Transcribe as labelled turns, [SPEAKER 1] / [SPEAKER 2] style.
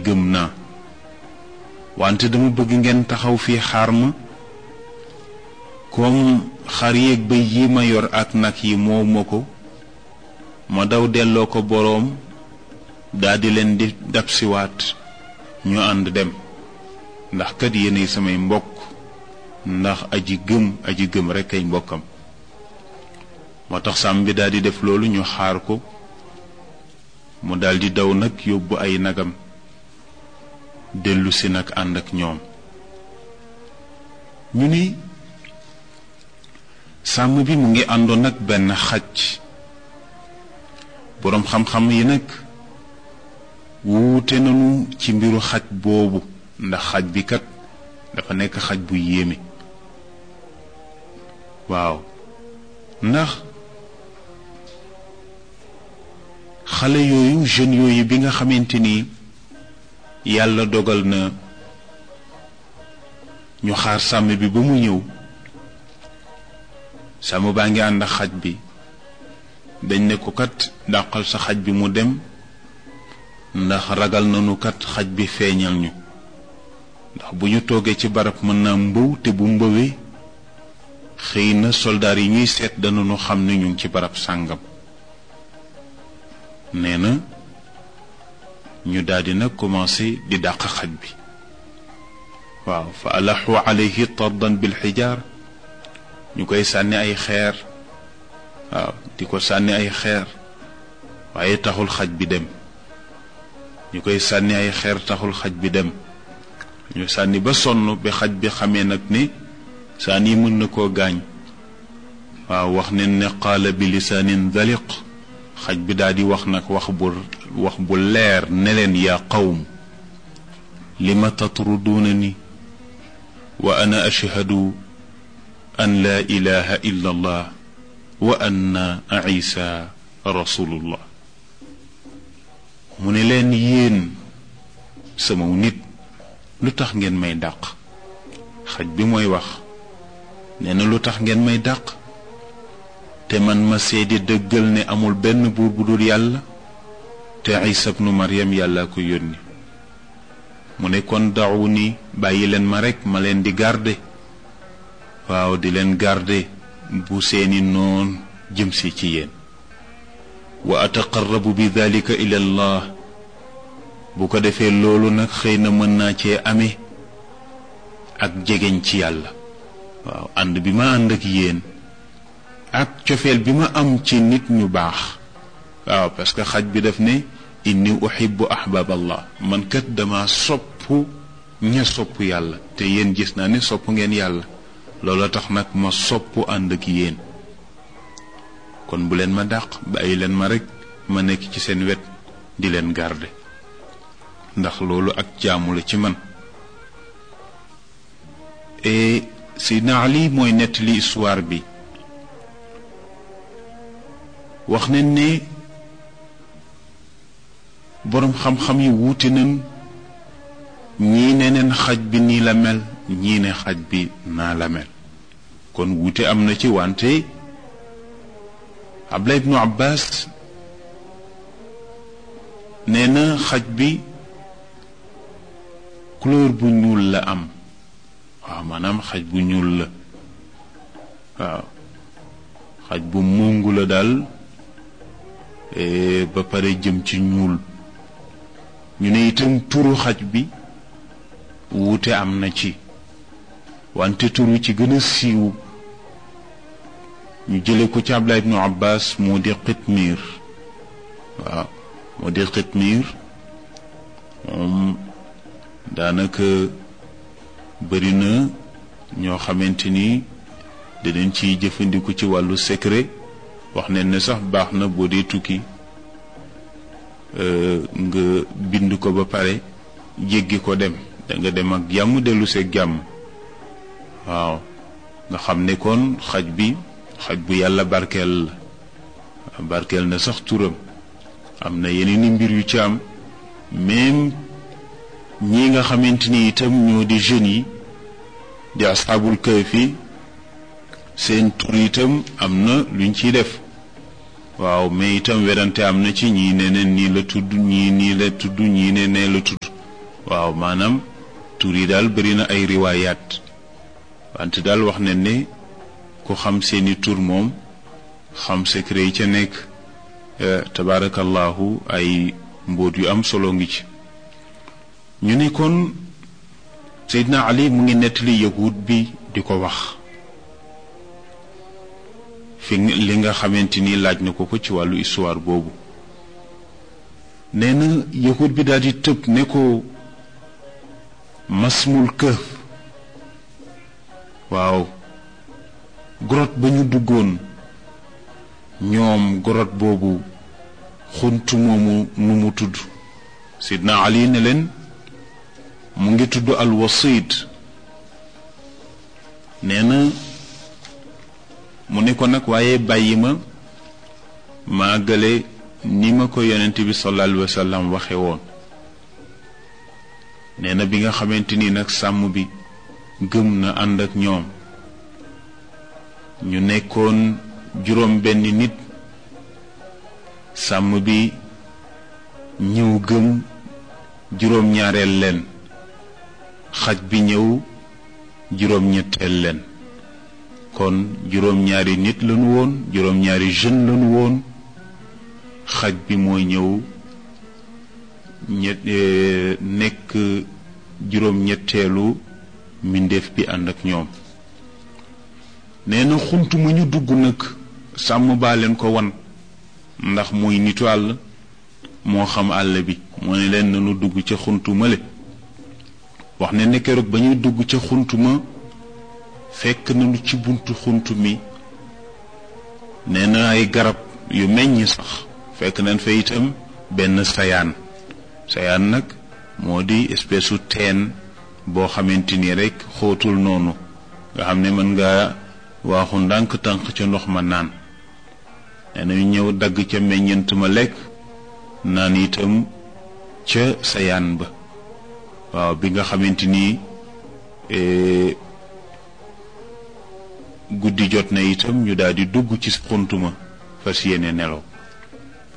[SPEAKER 1] gëm naa wante dama bëgg ngeen taxaw fii xaar ma comme xar yéeg bëy yi ma yor ak nag yi moo ma ko ma daw delloo ko boroom daldi leen di dab siwaat ñu ànd dem ndax kat yéenay samay mbokk ndax aji gëm aji gëm rekk ay mbokkam moo tax sàmm bi daldi def loolu ñu xaar ko mu daldi daw nag yóbbu ay nagam dellu si nag ànd ak ñoom ñu ni sàmm bi mu ngi àndoon nag benn xaj boroom xam-xam yi nag wuute nañu ci mbiru xaj boobu ndax xaj bi kat dafa nekk xaj bu yéeme waaw ndax xale yooyu jeunes yooyu bi nga xamante ni yàlla dogal na ñu xaar sàmm bi ba mu ñëw sàmm baa ngi ànd ak xaj bi dañ ne ko kat dàqal sa xaj bi mu dem ndax ragal nañu kat xaj bi feeñal ñu ndax bu ñu toogee ci barab mën naa mbëw te bu mbëwee xëy na soldaar yi ñuy seet danañu xam ne ñu ngi ci barab sàngam nee na ñu daldi nag commencé di dàq xaj bi waaw fa alaxu alayhi tardan bil xijaar ñu koy sànni ay xeer waaw di ko sànni ay xeer waaye taxul xaj bi dem ñu koy sànni ay xeer taxul xaj bi dem ñu sànni ba sonn bi xaj bi xamee nag ni sànni mën na koo gaañ waaw wax ne ne qaala bi lisaanin daliq xaj bi daal di wax nag wax bu wax bu leer ne leen yaa qawm lima tatruduuna ni wa ana ashhadu an laa ilaha illa allah wa anna isa rasulullah mu ne leen yéen sama nit lu tax ngeen may dàq xaj bi mooy wax nee na lu tax ngeen may dàq te man ma seedi dëggal ne amul benn buur bu dul yàlla te isa bnu maryam yàlla ko yónni mu ne kon dawu ni bàyyi leen ma rekk ma leen di garde waaw di leen garde bu seeni noon jëm si ci yéen wa ataqarrabu bi dalika ila allah bu ko defee loolu nag xëy na mën naa cee amee ak jegeñ ci yàlla waaw ànd bi ma ànd ak yéen ak cofeel bi ma am ci nit ñu baax waaw parce que xaj bi daf ne inni uhibbu ahbab allah man kat dama sopp ña sopp yàlla te yéen gis naa ne sopp ngeen yàlla loolu tax nag ma sopp ànd ak yéen kon bu leen ma dàq bàyyi leen ma rekk ma nekk ci seen wet di leen garde ndax loolu ak jaamu la ci man et Seydina Ali mooy nettali histoire bi wax nañ ne boroom xam-xam yi wuute nañ ñii ne neen xaj bi nii la mel ñii ne xaj bi naa la mel kon wuute am na ci wante Abdullah ibnu Abbas nee na xaj bi couleur bu ñuul la am waaw maanaam xaj bu ñuul la waaw xaj bu mungu la daal ba pare jëm ci ñuul ñu ne itam turu xaj bi wuute am na ci wante turu ci gën a siiw ñu jële ko ci Abdullah ibnu Abbas moo di xitmiir waaw moo di xitmiir moom daanaka bëri na ñoo xamante ni danañ ciy jëfandiku ci wàllu secret wax ne ne sax baax na boo dee tukki nga bind ko ba pare jéggi ko dem da nga dem ak jàmm dellu seeg jàmm waaw nga xam ne kon xaj bi xaj bu yàlla barkeel la barkeel na sax turam am na yeneen i mbir yu ci am même ñi nga xamante ni itam ñoo di jeunes yi di asxaabul kahfi seen tur itam am na luñ ciy def waaw mais itam werante am na ci ñii ne ne nii la tudd ñii nii la tudd ñii ne nee la tudd waaw maanaam tur yi daal bëri na ay riwaayaat wante daal wax ne ne ku xam seeni tur moom xam secret yi ca nekk tabaarakallahu ay mbóot yu am solo ngi ci ñu ne kon Seydina Ali mu ngi nettali yahud bi di ko wax fi li nga xamante ni laaj na ko ko ci wàllu histoire boobu nee na yahud bi daal di tëb ne ko masmul këf waaw grotte ba ñu duggoon ñoom grotte boobu xunt moomu nu mu tudd sidna ali ne leen mu ngi tudd al wasit nee na mu ne ko nag waaye bàyyi ma maagale ni ma ko yonent bi sallallahu alayhi wa sallam waxe woon nee na bi nga xamante ni nag sàmm bi gëm na ànd ak ñoom ñu nekkoon juróom benn nit sàmm bi ñëw gëm juróom ñaareel leen xaj bi ñëw juróom ñetteel leen kon juróom ñaari nit lañu woon juróom ñaari jeune lañu woon xaj bi mooy ñëw ñett nekk juróom ñetteelu mbindeef bi ànd ak ñoom nee na xunt mu ñu dugg nag sàmm baa leen ko wan ndax muy nitu àll moo xam àll bi moo ne leen nanu dugg ca xuntu male wax ne ne keroog ba ñuy dugg ca xunt ma fekk nañu ci buntu xunt mi nee na ay garab yu meññ sax fekk nañ fa itam benn sayaan sayaan nag moo di espèce su teen boo xamante ni rek xóotul noonu nga xam ne mën nga waaxu ndànk tànk ca ndox ma naan nee na ñu ñëw dagg ca meññent ma lekk naan itam ca sayaan ba waaw bi nga xamante ni guddi jot na itam ñu daal di dugg ci xuntuma fas yéene nelaw